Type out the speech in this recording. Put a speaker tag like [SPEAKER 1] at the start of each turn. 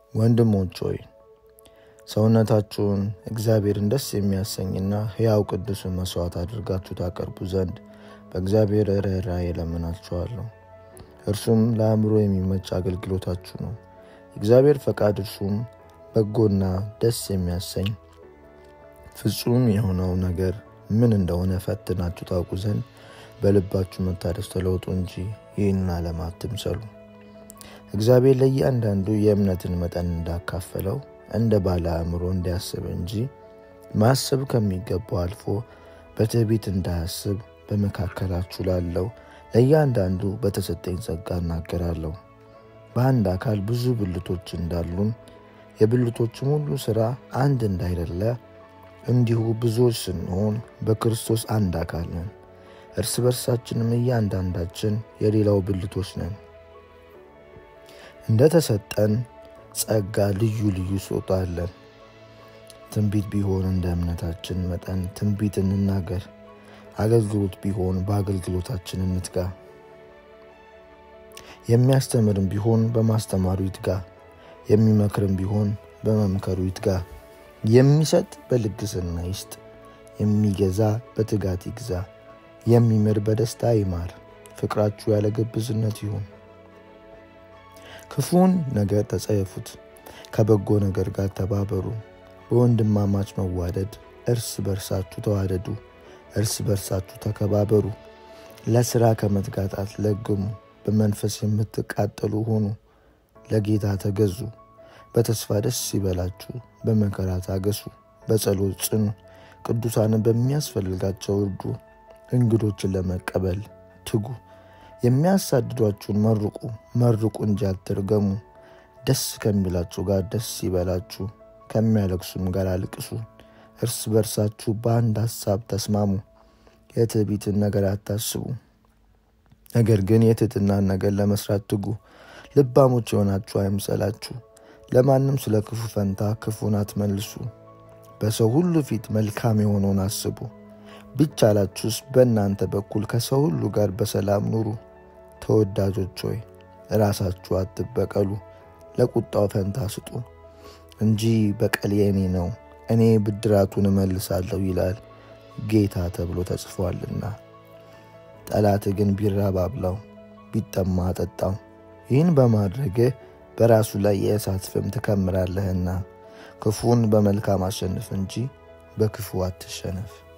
[SPEAKER 1] ወንድሞች ሆይ ሰውነታችሁን እግዚአብሔርን ደስ የሚያሰኝና ሕያው ቅዱስን መሥዋዕት አድርጋችሁ ታቀርቡ ዘንድ በእግዚአብሔር ርኅራኄ እለምናችኋለሁ። እርሱም ለአእምሮ የሚመች አገልግሎታችሁ ነው። የእግዚአብሔር ፈቃድ እርሱም በጎና ደስ የሚያሰኝ ፍጹም የሆነው ነገር ምን እንደሆነ ፈትናችሁ ታውቁ ዘንድ በልባችሁ መታደስ ተለውጡ እንጂ ይህን ዓለም አትምሰሉ። እግዚአብሔር ለእያንዳንዱ የእምነትን መጠን እንዳካፈለው እንደ ባለ አእምሮ እንዲያስብ እንጂ ማሰብ ከሚገባው አልፎ በትዕቢት እንዳያስብ በመካከላችሁ ላለው ለእያንዳንዱ በተሰጠኝ ጸጋ እናገራለሁ። በአንድ አካል ብዙ ብልቶች እንዳሉን የብልቶችም ሁሉ ሥራ አንድ እንዳይደለ እንዲሁ ብዙዎች ስንሆን በክርስቶስ አንድ አካል ነን። እርስ በርሳችንም እያንዳንዳችን የሌላው ብልቶች ነን። እንደ ተሰጠን ጸጋ ልዩ ልዩ ስጦታ አለን። ትንቢት ቢሆን እንደ እምነታችን መጠን ትንቢት እንናገር። አገልግሎት ቢሆን በአገልግሎታችን እንትጋ። የሚያስተምርም ቢሆን በማስተማሩ ይትጋ። የሚመክርም ቢሆን በመምከሩ ይትጋ። የሚሰጥ በልግስና ይስጥ። የሚገዛ በትጋት ይግዛ። የሚምር በደስታ ይማር። ፍቅራችሁ ያለ ግብዝነት ይሁን። ክፉን ነገር ተጸየፉት፣ ከበጎ ነገር ጋር ተባበሩ። በወንድማማች መዋደድ እርስ በርሳችሁ ተዋደዱ፣ እርስ በርሳችሁ ተከባበሩ። ለሥራ ከመትጋት አትለግሙ፣ በመንፈስ የምትቃጠሉ ሁኑ። ለጌታ ተገዙ። በተስፋ ደስ ይበላችሁ፣ በመከራ ታገሱ፣ በጸሎት ጽኑ። ቅዱሳንን በሚያስፈልጋቸው እርዱ፣ እንግዶችን ለመቀበል ትጉ። የሚያሳድዷችሁን መርቁ፣ መርቁ እንጂ አትርገሙ። ደስ ከሚላችሁ ጋር ደስ ይበላችሁ፣ ከሚያለቅሱም ጋር አልቅሱ። እርስ በርሳችሁ በአንድ ሐሳብ ተስማሙ። የትዕቢትን ነገር አታስቡ፣ ነገር ግን የትሕትናን ነገር ለመስራት ትጉ። ልባሞች የሆናችሁ አይምሰላችሁ። ለማንም ስለ ክፉ ፈንታ ክፉን አትመልሱ። በሰው ሁሉ ፊት መልካም የሆነውን አስቡ። ቢቻላችሁስ በእናንተ በኩል ከሰው ሁሉ ጋር በሰላም ኑሩ። ተወዳጆች ሆይ ራሳችሁ አትበቀሉ፣ ለቁጣው ፈንታ ስጡ እንጂ በቀል የእኔ ነው፣ እኔ ብድራቱን እመልሳለሁ ይላል ጌታ ተብሎ ተጽፏልና። ጠላትህ ግን ቢራብ አብላው፣ ቢጠማ አጠጣው። ይህን በማድረግህ በራሱ ላይ የእሳት ፍም ትከምራለህና። ክፉን በመልካም አሸንፍ እንጂ በክፉ አትሸነፍ።